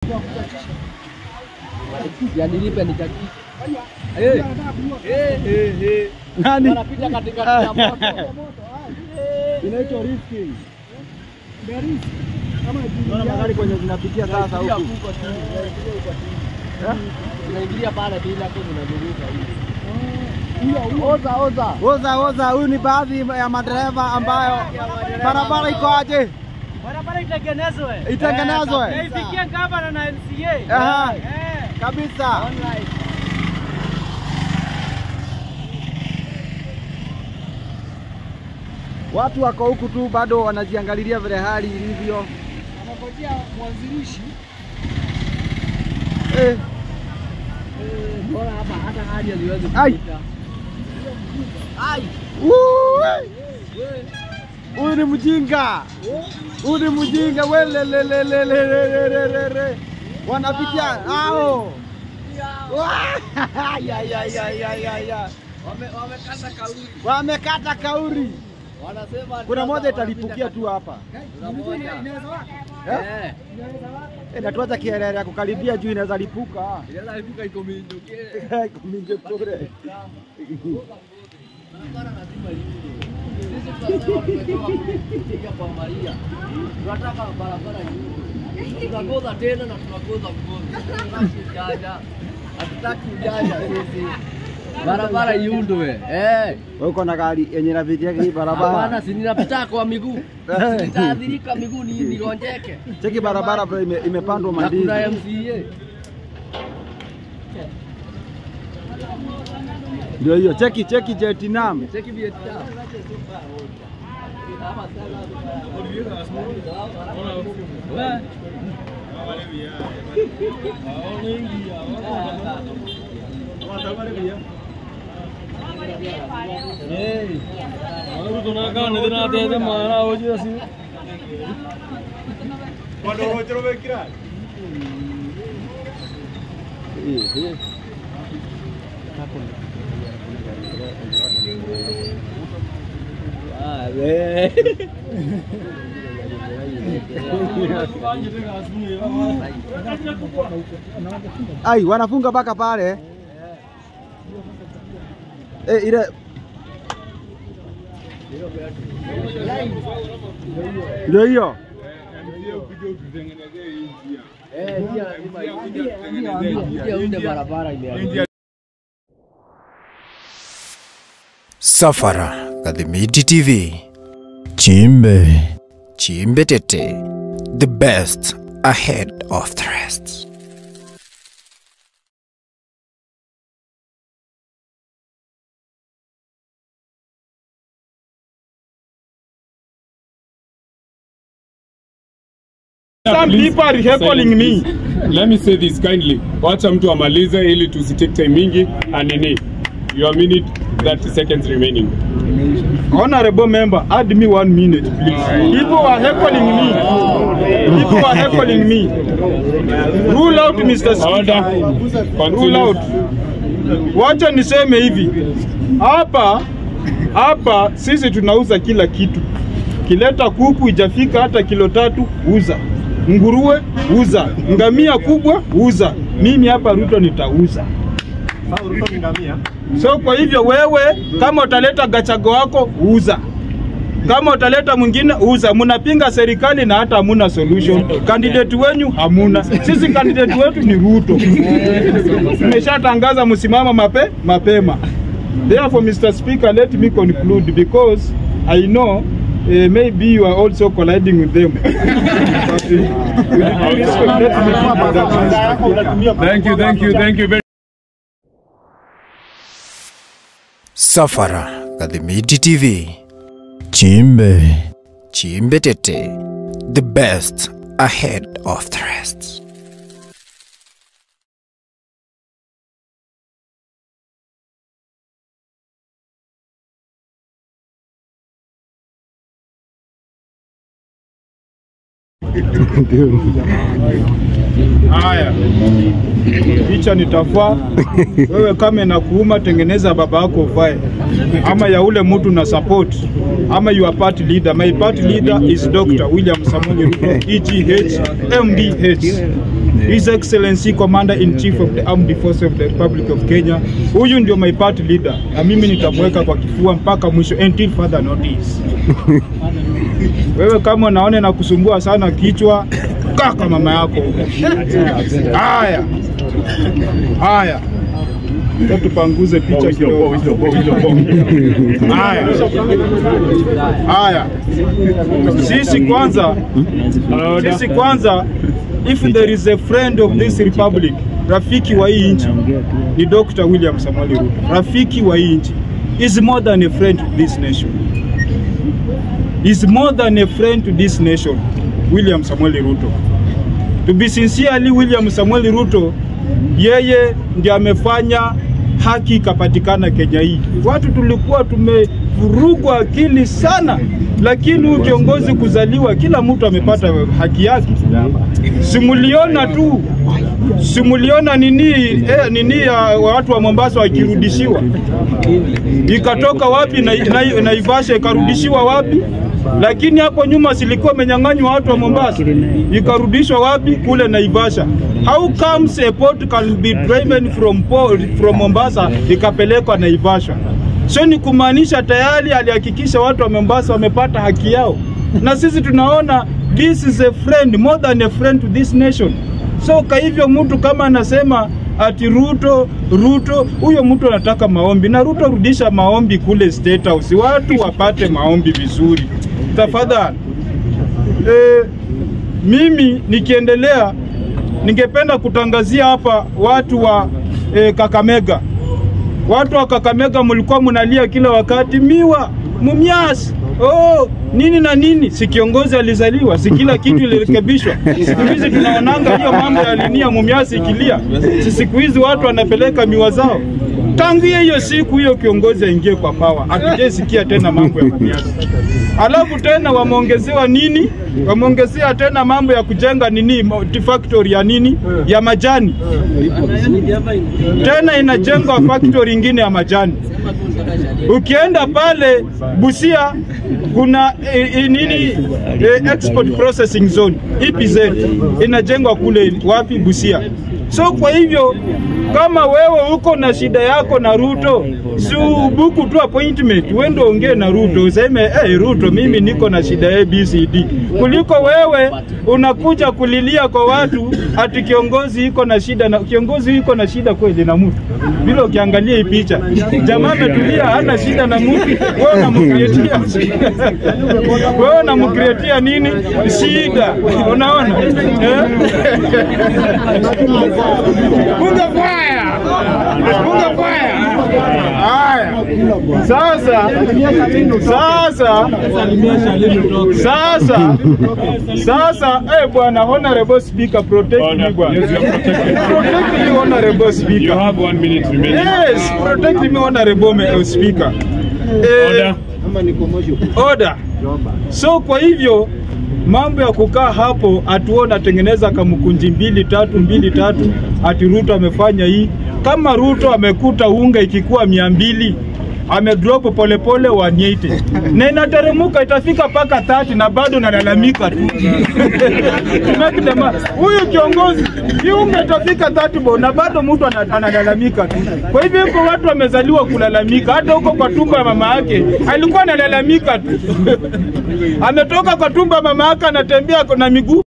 Ya nilipe nichagishe. Eh. Eh, eh, eh. Nani? Wanapita katikati ya moto. Inaitwa rifting. Naona magari kwenye zinapitia sasa Unaingilia huku. huko chini, unaingilia huko chini. Unaingilia pale bila tu unazunguka hivi. Oza oza. Oza oza, huyu ni baadhi ya madereva ambayo barabara iko aje? Barabara itengenezwe. Itengenezwe. Na ifikie gavana na MCA. Aha. Eh. Kabisa. Online. Watu wako huku tu bado wanajiangalilia vile hali ilivyo. Anangojea mwanzilishi. Eh, Bora hapa hata hadi aliwezi Ai. kupita. Ai. Woo! Huyu ni mjinga. Huyu ni mjinga. Welelelelelelelelele. Wanapitia hao. Ya, ya, ya, ya, ya, ya. Wame wamekata kauli. Wamekata kauri. Wanasema Kuna sasa moja wanapita italipukia tu hapa. Kuna moja. Eh? Eh. Eh, na tuacha kielele ya kukaribia juu inaweza lipuka. Inaweza lipuka iko minduke. Kuminje kule. Barabara lazima iwe. Sisi tunasema tumetoka kupiga kwa Maria. Tunataka barabara iwe. Tunakoza tena na tunakoza mkono. Hatutaki ujanja. Hatutaki ujanja sisi. Barabara iundwe. Eh. Wewe uko na gari yenye inapitia hii barabara. Hapana, si ninapita kwa miguu. Eh. Nitaathirika miguu ni nilonjeke. Cheki barabara bro ime, imepandwa Na kuna mandizi. MCA. Ndio hiyo. Cheki cheki Jetinam. Cheki Vietnam. Ai, wanafunga mpaka pale. Eh, ile ndio hiyo. Eh, njia lazima iunde. Njia iunde barabara imeandikwa. Safara Gadhimiti TV Chimbe Chimbe Tete The best ahead of the rest Some people are heckling me. Let me say this kindly. Wacha mtu amalize ili tusitake time mingi anini. Your minute 30 seconds remaining. Honorable member, add me one minute, please. People are heckling me. People are heckling me. Rule out, Mr. Speaker. Order. Rule Continue. out. Wacha niseme hivi. Hapa hapa sisi tunauza kila kitu. Kileta kuku ijafika hata kilo tatu, uza. Nguruwe uza. Ngamia kubwa uza. Mimi hapa Ruto nitauza. So kwa hivyo wewe kama utaleta gachago wako uza, kama utaleta mwingine uza. Mnapinga serikali na hata hamuna solution. Candidate wenyu hamuna, sisi candidate wetu ni Ruto. Tumeshatangaza msimamo mape, mapema. Therefore, Mr. Speaker, let me conclude because I know uh, maybe you are also colliding with them. But, uh, let me- Thank you, thank you, thank you very Safara Gadhimiti TV Chimbe Chimbe Tete The best ahead of the rest Haya, picha nitafaa. Wewe kama inakuuma, tengeneza baba yako uvae, ama ya ule mtu na support, ama your party leader. My party leader is Dr. William Samoei Ruto, EGH, MDH. His Excellency Commander in Chief of the Armed Forces of the Republic of Kenya. Huyu ndio my party leader, na mimi nitamweka kwa kifua mpaka mwisho until further notice. Wewe kama unaona na kusumbua sana kichwa, kaa kwa mama yako. Haya haya, Acha tupanguze picha kidogo. Haya haya, sisi kwanza, sisi kwanza, if there is a friend of this republic, rafiki wa hii nchi ni Dr. William Samoei Ruto, rafiki wa hii nchi is more than a friend to this nation is more than a friend to this nation, William Samuel Ruto. To be sincerely, William Samuel Ruto yeye ndiye amefanya haki ikapatikana Kenya hii. Watu tulikuwa tumevurugwa akili sana, lakini huyu kiongozi kuzaliwa, kila mtu amepata haki yake. Simuliona tu simuliona nini eh, nini ya watu wa Mombasa wakirudishiwa, ikatoka wapi na, na, Naivasha ikarudishiwa wapi? Lakini hapo nyuma silikuwa imenyang'anywa watu wa Mombasa, ikarudishwa wapi? Kule Naivasha. How comes a port can be driven from, port, from Mombasa ikapelekwa Naivasha? So ni kumaanisha tayari alihakikisha watu wa Mombasa wamepata haki yao, na sisi tunaona this is a friend more than a friend to this nation. So kwa hivyo mtu kama anasema ati Ruto Ruto, huyo mtu anataka maombi, na Ruto rudisha maombi kule State House, watu wapate maombi vizuri tafadhali. E, mimi nikiendelea, ningependa kutangazia hapa watu wa e, Kakamega. Watu wa Kakamega mlikuwa mnalia kila wakati miwa mumias oh, nini na nini, si kiongozi alizaliwa, si kila kitu ilirekebishwa. Siku hizi tunaonanga hiyo mambo ya linia mumiasi ikilia, si siku hizi watu wanapeleka miwa zao. Tangu hiyo siku hiyo kiongozi aingie kwa pawa, hatujaisikia tena mambo ya mumiasi. Alafu tena wameongezewa nini? Wameongezea tena mambo ya kujenga nini multi factory ya nini ya majani, tena inajengwa factory ingine ya majani. Ukienda pale Busia kuna e, e, nini e, export processing zone EPZ inajengwa kule wapi? Busia. So kwa hivyo kama wewe uko na shida yako na Ruto, si ubuku tu appointment, uende ongee na Ruto useme hey, Ruto, mimi niko na shida ABCD, kuliko wewe unakuja kulilia kwa watu ati kiongozi iko na shida na kiongozi iko na shida kweli na mtu. Vile ukiangalia hii picha, jamaa ametulia, hana shida na mtu, wewe unamkreatia wewe unamkreatia nini shida? Unaona eh? Punga fire! Punga fire! Haya. Sasa sasa sasa sasa eh bwana honorable speaker protect me bwana. Protect me honorable You speaker. have one minute remaining. Yes, protect me honorable me- speaker. Eh, Order. order. So kwa hivyo mambo ya kukaa hapo atuona atengeneza kamkunji mbili tatu mbili tatu, ati Ruto amefanya hii. Kama Ruto amekuta unga ikikuwa mia mbili amedrop polepole 180 na inateremuka itafika mpaka 30 na bado nalalamika tu. Make the ma- Huyu kiongozi hii unga itafika 30 bo na bado mtu ana- analalamika tu. Kwa hivyo huko watu wamezaliwa kulalamika, hata huko kwa tumbo ya mama yake alikuwa analalamika tu. Ametoka kwa tumbo ya mama yake anatembea na miguu